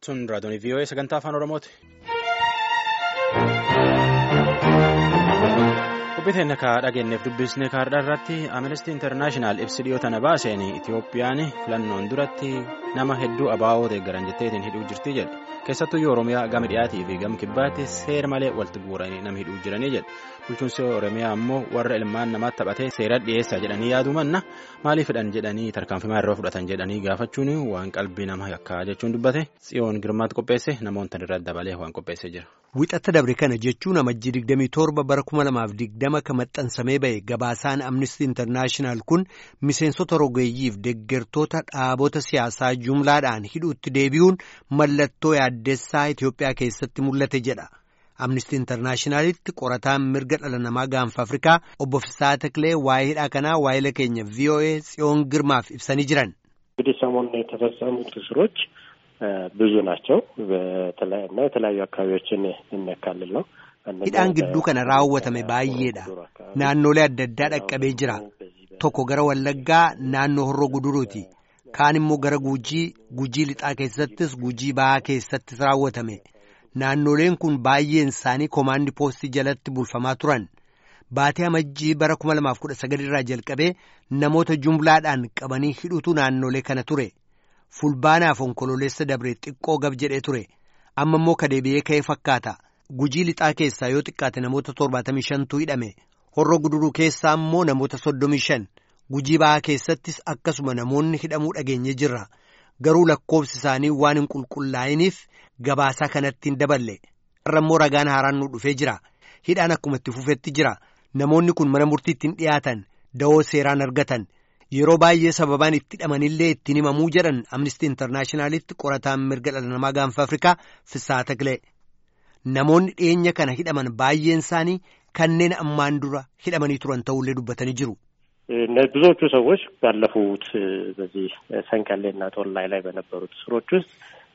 Sun raadiyoon VOA sagantaa afaan Oromooti. Qophiiteen akka dhageenyeef dubbisne kaardhaa irratti Amnesty International ibsi dhiyoo tana baaseen Itiyoophiyaan filannoon duratti nama hedduu abaa'oo deeggaran jetteetiin hidhuu jirti jedhe. Keessattuu Oromiyaa gama dhiyaatii fi gama kibbaatti seera malee walitti guuranii nama hidhuu jiranii jedhe. Bulchiinsi Oromiyaa ammoo warra ilmaan namaatti taphatee seera dhiyeessaa jedhanii yaaduu manna maaliifidhaan jedhanii tarkaanfimaa irraa fudhatan jedhanii gaafachuun waan qalbii nama yakkaa jechuun dubbate tsiyoon girmaatti qopheesse namoota irra dabalee waan qopheessee jira. Wixata dabre kana jechuun amajjii 27 bara 2020 kan maxxansamee ba'e gabaasaan Amnesty International kun miseensota rogeeyyiif deeggartoota dhaabota siyaasaa jumlaadhaan hidhuutti deebi'uun mallattoo yaaddessaa Itoophiyaa keessatti mul'ate jedha. Amnesty Internationalitti qorataan mirga dhala namaa gaanfa Afrikaa obbo Fisaa Taklee waa'ee hidhaa kanaa waa'ee keenya VOA tsiyoon girmaaf ibsanii jiran. እንግዲህ ሰሞኑን የተፈጸሙት እስሮች ብዙ ናቸው እና የተለያዩ አካባቢዎችን የሚያካልል ነው። hidhaan gidduu kana raawwatame baay'eedha naannolee adda addaa dhaqqabee jira tokko gara wallaggaa naannoo horroo guduruuti kaan immoo gara gujii gujii lixaa keessattis gujii bahaa keessattis raawwatame naannoleen kun baay'een isaanii koomaandi poostii jalatti bulfamaa turan baatee amajjii bara 2019 irraa jalqabee namoota jumlaadhaan qabanii hidhutu naannolee kana ture fulbaanaaf onkololeessa dabre xiqqoo gab jedhee ture amma immoo kadeebi'ee ka'ee fakkaata. Gujii lixaa keessaa yoo xiqqaate namoota torbaatamii shantu hidhame horroo guduruu keessaa immoo namoota soddomii shan gujii bahaa keessattis akkasuma namoonni hidhamuu dhageenye jirra garuu lakkoofsi isaanii waan hin qulqullaa'iniif gabaasaa kanatti hin daballe irra immoo ragaan haaraan nu dhufee jira hidhaan akkuma itti fufetti jira namoonni kun mana murtiitti hin dhiyaatan da'oo seeraan argatan yeroo baay'ee sababaan itti hidhamanillee ittiin himamuu jedhan amnistii intarnaashinaalitti qorataan mirga dhala namaa gaanfa afrikaa Fisaa Taklee. Namoonni dhiyeenya kana hidhaman baay'een isaanii kanneen ammaan dura hidhamanii turan ta'ullee dubbatanii jiru. ብዙዎቹ ሰዎች ባለፉት በዚህ ሰንቀሌና ጦላይ ላይ በነበሩት እስሮች ውስጥ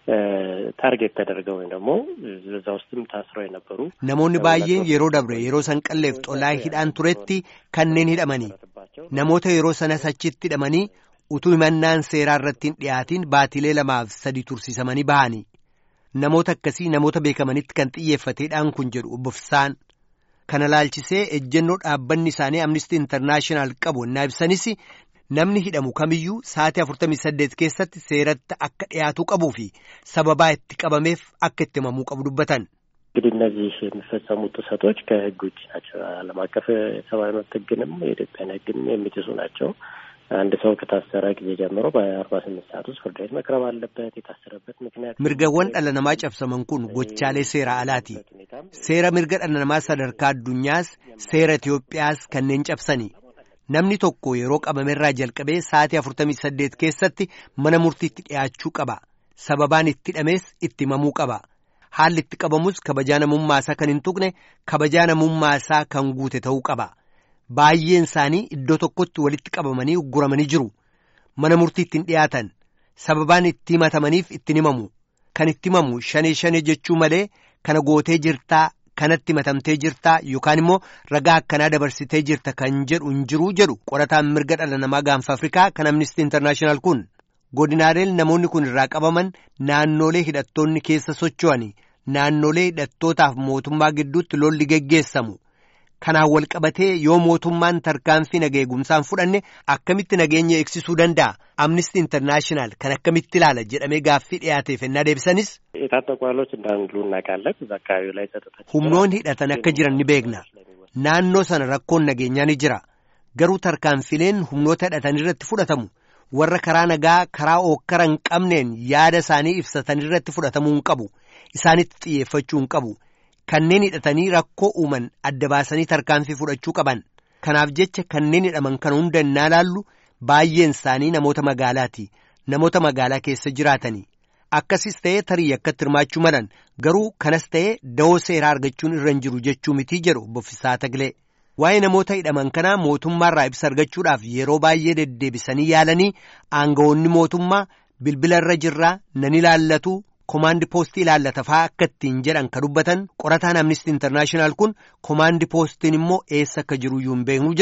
ታርጌት ተደርገው ወይም ደግሞ በዛ ውስጥም ታስረው የነበሩ namoonni baay'een yeroo dabre yeroo sanqalleef xolaa hidhaan turetti kanneen hidhamanii namoota yeroo sanas achitti hidhamanii utuu himannaan seeraa irratti hin dhiyaatiin baatilee lamaaf sadi tursiisamanii bahanii. Namoota akkasii namoota beekamanitti kan xiyyeeffateedhaan kun jedhu obbo Fisaan kana laalchisee ejjennoo dhaabbanni isaanii Amnesty International qabu innaa ibsanis namni hidhamu kamiyyuu sa'aatii 48 keessatti seeratti akka dhiyaatuu qabuu fi sababaa itti qabameef akka itti himamuu qabu dubbatan. እንግዲህ እነዚህ የሚፈጸሙት ጥሰቶች ከሕግ ውጭ ናቸው። ዓለም አቀፍ የሰብአዊ መብት ሕግንም የኢትዮጵያን ሕግንም የሚጥሱ ናቸው። አንድ ሰው ከታሰረ ጊዜ ጀምሮ በአርባ ስምንት ሰዓት ውስጥ ፍርድ ቤት መቅረብ አለበት። የታሰረበት ምክንያት mirgawwan dhala namaa cabsaman kun gochaalee seera alaati seera mirga dhala namaa sadarkaa addunyaas seera Itoophiyaas kanneen cabsani namni tokko yeroo qabamerraa jalqabee sa'aatii afurtamii saddeet keessatti mana murtiitti dhiyaachuu qaba sababaan itti hidhamees itti himamuu qaba haalli itti qabamus kabajaa namummaasaa kan hin tuqne kabajaa namummaasaa kan guute ta'uu qaba. Baay'een isaanii iddoo tokkotti walitti qabamanii ugguramanii jiru. Mana murtiitti hin dhiyaatan. Sababaan itti himatamaniif ittiin himamu. Kan itti himamu shanee shanee jechuu malee kana gootee jirtaa, kanatti himatamtee jirtaa yookaan immoo ragaa akkanaa dabarsitee jirta kan jedhu hin jiruu jedhu qorataan mirga dhala namaa gaanfa Afrikaa kan Amnesty International kun. Godinaaleen namoonni kun irraa qabaman naannolee hidhattoonni keessa socho'ani. Naannolee hidhattootaaf mootummaa gidduutti lolli geggeessamu. Kanaan wal qabatee yoo mootummaan tarkaanfii naga eegumsaan fudhanne akkamitti nageenya eegsisuu danda'a? Amnesty International kan akkamitti ilaala jedhamee gaaffii dhiyaateef ennaa deebisanis. የታጠቁ ኃይሎች እንዳሉ እናውቃለን። እዛ አካባቢው ላይ ጸጥታ Humnoonni hidhatan akka jiran ni beekna. Naannoo sana rakkoon nageenyaa ni jira. Garuu tarkaanfileen humnoota hidhatan irratti fudhatamu. Warra karaa nagaa karaa ookkara hin qabneen yaada isaanii ibsatan irratti fudhatamuu hin qabu. Isaanitti xiyyeeffachuu hin qabu. Kanneen hidhatanii rakkoo uuman adda baasanii tarkaanfii fudhachuu qaban. Kanaaf jecha kanneen hidhaman kana hunda innaa laallu baay'een isaanii namoota magaalaati. Namoota magaalaa keessa jiraatanii. Akkasis ta'ee tarii akkatti hirmaachuu malan garuu kanas ta'ee da'oo seeraa argachuun irra hin jiru jechuu mitii jedhu obbo Fisaa Taglee. Waa'ee namoota hidhaman kanaa mootummaarraa ibsa argachuudhaaf yeroo baay'ee deddeebisanii yaalanii aangawoonni mootummaa bilbila irra jirraa nan ilaallatu. Komaandi poostii ilaallata fa'aa akka ittiin jedhan ka dubbatan qorataan Amnesty International kun komaandi poostiin immoo eessa akka jiru iyyuu hin beeknu jedhu.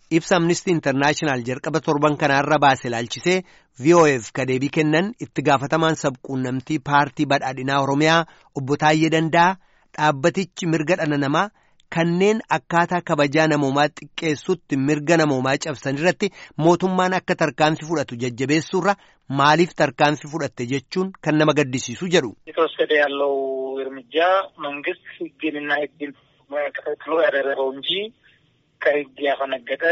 ibsa amnistii intarnaashinaal jalqaba torban kanaarra baase ilaalchisee VOF ka deebii kennan itti gaafatamaan sabquunnamtii paartii badhaadhinaa Oromiyaa obbo Taayyee Danda'a dhaabbatichi mirga dhala namaa kanneen akkaataa kabajaa namoomaa xiqqeessutti mirga namoomaa cabsan irratti mootummaan akka tarkaanfii fudhatu jajjabeessuurra maaliif tarkaanfii fudhatte jechuun kan nama gaddisiisu jedhu. የተወሰደ ያለው እርምጃ መንግስት ህግንና ህግን ተከትሎ ያደረገው እንጂ ከህግ ያፈነገጠ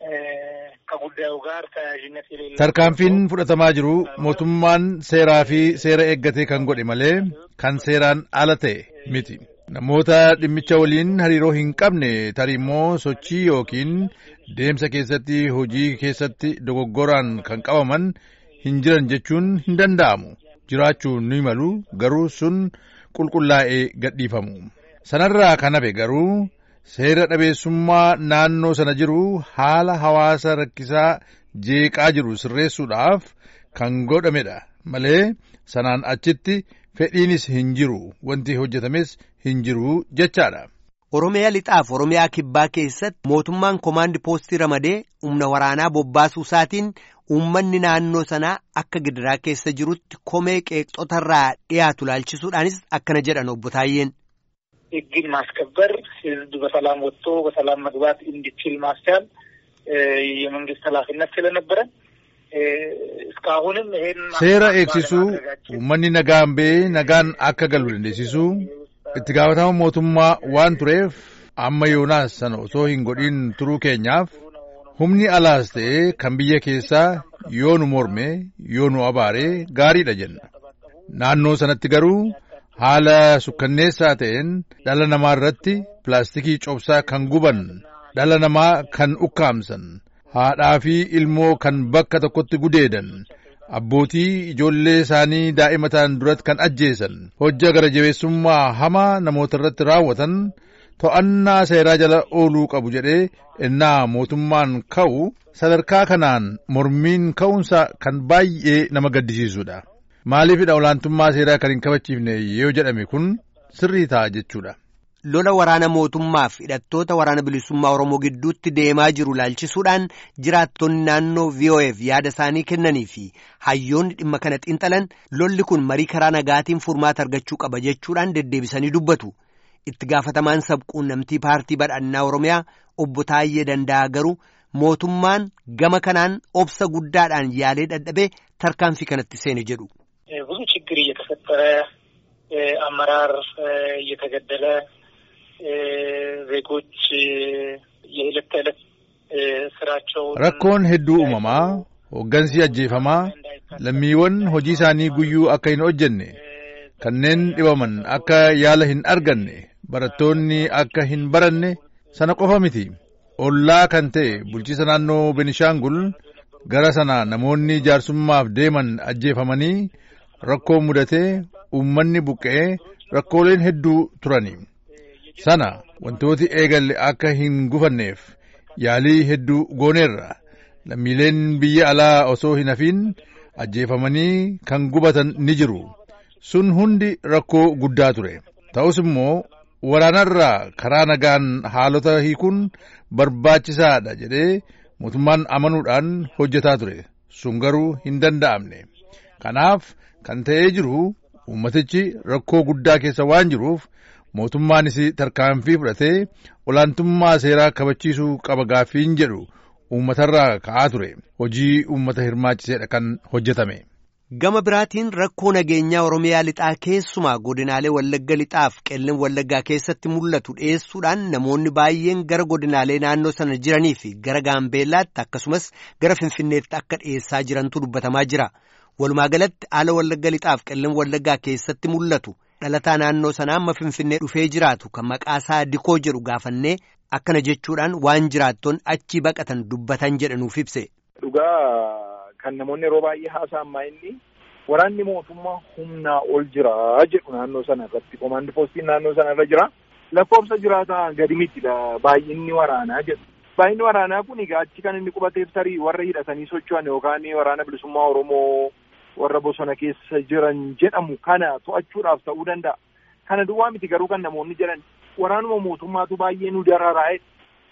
ከጉዳዩ ጋር ተያያዥነት የሌለው tarkaanfiin fudhatamaa jiru mootummaan seeraa fi seera eeggatee kan godhe malee kan seeraan ala ta'e miti. Namoota dhimmicha waliin hariiroo hin qabne tarii immoo sochii yookiin deemsa keessatti hojii keessatti dogoggoraan kan qabaman hin jiran jechuun hin danda'amu. Jiraachuu ni malu garuu sun qulqullaa'ee gadhiifamu. Sanarraa kan hafe garuu seera dhabeessummaa naannoo sana jiru haala hawaasa rakkisaa jeeqaa jiru sirreessuudhaaf kan godhamedha malee sanaan achitti fedhiinis hin jiru wanti hojjetames hin jiru jechaadha. Oromiyaa lixaaf Oromiyaa kibbaa keessatti mootummaan koomaandi poostii ramadee humna waraanaa bobbaasuu isaatiin uummanni naannoo sanaa akka gidiraa keessa jirutti komee qeeqxotarraa dhiyaatu laalchisuudhaanis akkana jedhan obbo Taayyeen. ህግን ማስከበር ህዝብ በሰላም ወጥቶ በሰላም መግባት እንዲችል ማስቻል የመንግስት ኃላፊነት ስለነበረ እስካሁንም ይሄን seera eegsisuu uummanni nagaan ba'ee nagaan akka galu dandeessisuu itti gaafatama mootummaa waan tureef amma yoonaas sana osoo hin godhin turuu keenyaaf humni alaas ta'e kan biyya keessaa yoo nu morme yoo nu abaare gaariidha jenna naannoo sanatti garuu haala sukkanneessaa ta'een dhala namaa irratti pilaastikii cobsaa kan guban dhala namaa kan ukkaamsan haadhaa fi ilmoo kan bakka tokkotti gudeedan abbootii ijoollee isaanii daa'imataan duratti kan ajjeesan hojja gara jabeessummaa hamaa namoota irratti raawwatan to'annaa seeraa jala ooluu qabu jedhee innaa mootummaan ka'u sadarkaa kanaan mormiin ka'umsa kan baay'ee nama gaddisiisudha. Maaliifidha olaantummaa seeraa kan hin kabachiifne yoo jedhame kun sirrii ta'a jechuudha. Lola waraana mootummaaf hidhattoota waraana bilisummaa Oromoo gidduutti deemaa jiru laalchisuudhaan jiraattonni naannoo VOF yaada isaanii kennanii fi hayyoonni dhimma kana xiinxalan lolli kun marii karaa nagaatiin furmaata argachuu qaba jechuudhaan deddeebisanii dubbatu. Itti gaafatamaan sabquunnamtii paartii badhaadhinaa Oromiyaa obbo Taayyee Danda'a garuu mootummaan gama kanaan obsa guddaadhaan yaalee dadhabee tarkaanfii kanatti seene jedhu. ብዙ ችግር እየተፈጠረ አመራር እየተገደለ ዜጎች የዕለት ተዕለት ስራቸውን rakkoon hedduu uumamaa hooggansi ajjeefamaa lammiiwwan hojii isaanii guyyuu akka hin hojjenne kanneen dhibaman akka yaala hin arganne barattoonni akka hin baranne sana qofa miti ollaa kan ta'e bulchiisa naannoo benishaangul gara sana namoonni jaarsummaaf deeman ajjeefamanii rakkoo mudatee uummanni buqqa'ee rakkooleen hedduu turani sana wantooti eegalle akka hin gufanneef yaalii hedduu gooneerra lammiileen biyya alaa osoo hin hafiin ajjeefamanii kan gubatan ni jiru sun hundi rakkoo guddaa ture ta'us immoo waraanarraa karaa nagaan haalota hiikuun barbaachisaadha jedhee mootummaan amanuudhaan hojjetaa ture sun garuu hin danda'amne kanaaf kan ta'ee jiru uummatichi rakkoo guddaa keessa waan jiruuf mootummaanis tarkaanfii fudhatee olaantummaa seeraa kabachiisuu qaba gaaffiin jedhu uummatarraa ka'aa ture hojii uummata hirmaachiseedha kan hojjetame. Gama biraatiin rakkoo nageenyaa Oromiyaa lixaa keessumaa godinaalee Wallagga lixaaf qellan Wallaggaa keessatti mul'atu dhiyeessuudhaan namoonni baay'een gara godinaalee naannoo sana jiranii fi gara Gaambeellaatti akkasumas gara Finfinneetti akka dhiyeessaa jirantu dubbatamaa jira. Walumaa galatti haala Wallagga lixaaf qellan Wallaggaa keessatti mul'atu dhalataa naannoo sanaa amma Finfinnee dhufee jiraatu kan maqaasaa Dikoo jedhu gaafannee akkana jechuudhaan waan jiraattoon achi baqatan dubbatan jedhanuuf ibse. Dhugaa kan namoonni yeroo baay'ee haasa'an inni waraanni mootummaa humnaa ol jira jedhu naannoo sana irratti komaandi poostiin naannoo sana irra jira lakkoofsa jiraataa gadi mitidha baay'inni waraanaa jedhu. Baay'inni waraanaa kun egaa achi kan inni qubateef tarii warra hidhatanii socho'an yookaan waraana bilisummaa Oromoo warra bosona keessa jiran jedhamu kana to'achuudhaaf ta'uu danda'a. Kana duwwaa miti garuu kan namoonni jedhan waraanuma mootummaatu baay'ee nu dararaa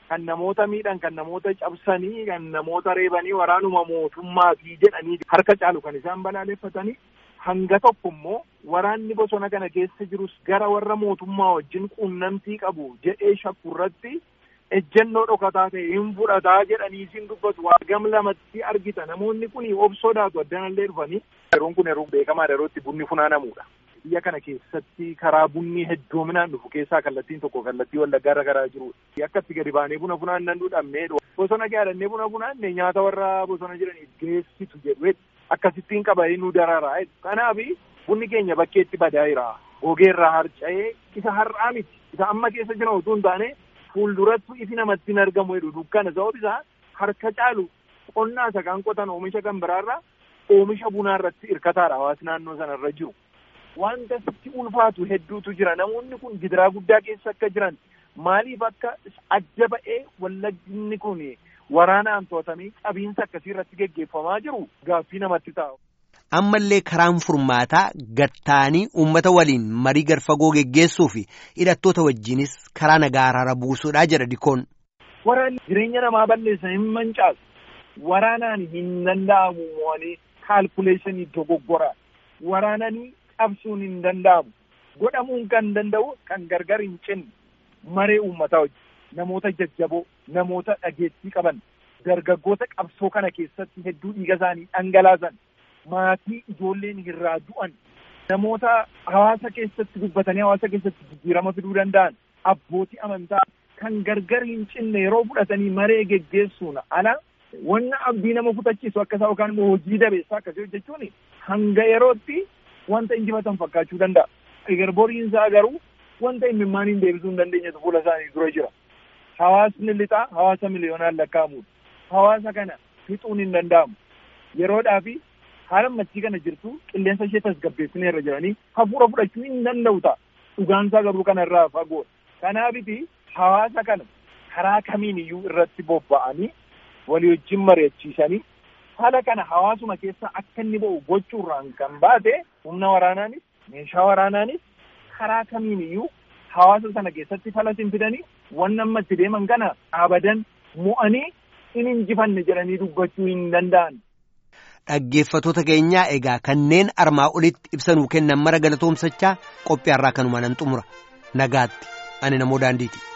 kan namoota miidhan kan namoota cabsanii kan namoota reebanii waraanuma mootummaatii jedhanii harka caalu kan isaan balaaleffatanii hanga tokko immoo waraanni bosona kana keessa jirus gara warra mootummaa wajjin quunnamtii qabu jedhee shakku irratti ejjennoo dhokataa ta'e hin fudhataa jedhanii isin dubbatu waa gam lamatti argita namoonni kun obsodaatu addanallee dhufanii yeroon kun yeroo beekamaa yerootti bunni funaanamudha. biyya kana keessatti karaa bunni heddoominaan dhufu keessaa kallattiin tokko kallattii wallaggaa irra garaa jirudha. Akka itti gadi baanee buna funaannan dhabnee bosona gaadhannee buna funaanne nyaata warra bosona jiraniif geessitu jedhu akkasittiin qabanii nu dararaa. Kanaaf bunni keenya bakkeetti badaa jira. Gogeerraa harca'ee isa har'aa miti. Isa amma keessa jiran utuu hin taane fuulduratti ifi namatti hin argamu jedhu dukkana sababni isaa harka caalu qonnaa isa kan qotan oomisha kan biraarraa oomisha bunaa irratti hirkataadha hawaasni naannoo sanarra jiru. Wanta sitti ulfaatu hedduutu jira namoonni kun gidiraa guddaa keessa akka jiran maaliif akka adda ba'ee wallagginni kun waraanaan to'atamee qabiinsa akkasii irratti geggeeffamaa jiru gaaffii namatti taa'u. Ammallee karaan furmaataa gattaanii uummata waliin marii garfagoo geggeessuu fi hidhattoota wajjinis karaa nagaa araara buusuudhaa jedha dikoon. Waraanni jireenya namaa balleessan hin mancaasu. Waraanaan hin danda'amu mo'anii kaalkuleeshinii dogoggoraa. Waraananii qabsuun hin danda'amu. Godhamuun kan danda'u kan gargar hin cinne maree uummataa wajjin namoota jajjaboo namoota dhageettii qaban dargaggoota qabsoo kana keessatti hedduu dhiiga isaanii dhangalaasan maatii ijoolleen irraa du'an namoota hawaasa keessatti dubbatanii hawaasa keessatti jijjiirama fiduu danda'an abbootii amantaa kan gargar hin cinne yeroo fudhatanii maree geggeessuun ala wanna abdii nama kutachiisu akkasaa yookaan immoo hojii dabeessaa akkasii hojjechuun hanga yerootti wanta injifatan fakkaachuu danda'a. Egaa boriin isaa garuu wanta imimmaaniin deebisuu hin dandeenyetu fuula isaanii dura jira. Hawaasni lixaa hawaasa miliyoonaan lakkaa'amudha. Hawaasa kana fixuun hin danda'amu. Yeroodhaa fi haala ammatti kana jirtu qilleensa ishee tasgabbeessinee irra jiranii hafuura fudhachuu hin danda'u ta'a. Dhugaansaa garuu kanarraa fagoodha. Kanaafiti hawaasa kana karaa kamiin iyyuu irratti bobba'anii walii wajjin mari'achiisanii haala kana hawaasuma keessa akka inni ba'u gochuurraan kan baate humna waraanaanis meeshaa waraanaanis karaa kamiin iyyuu hawaasa sana keessatti falas hin fidanii wanna amma itti deeman kana abadan mo'anii hin injifanne jedhanii dubbachuu hin danda'an. Dhaggeeffatoota keenyaa egaa kanneen armaa olitti ibsanuu kennan mara galatoomsachaa qophii har'aa kanuma nan xumura nagaatti ani namoo daandiiti.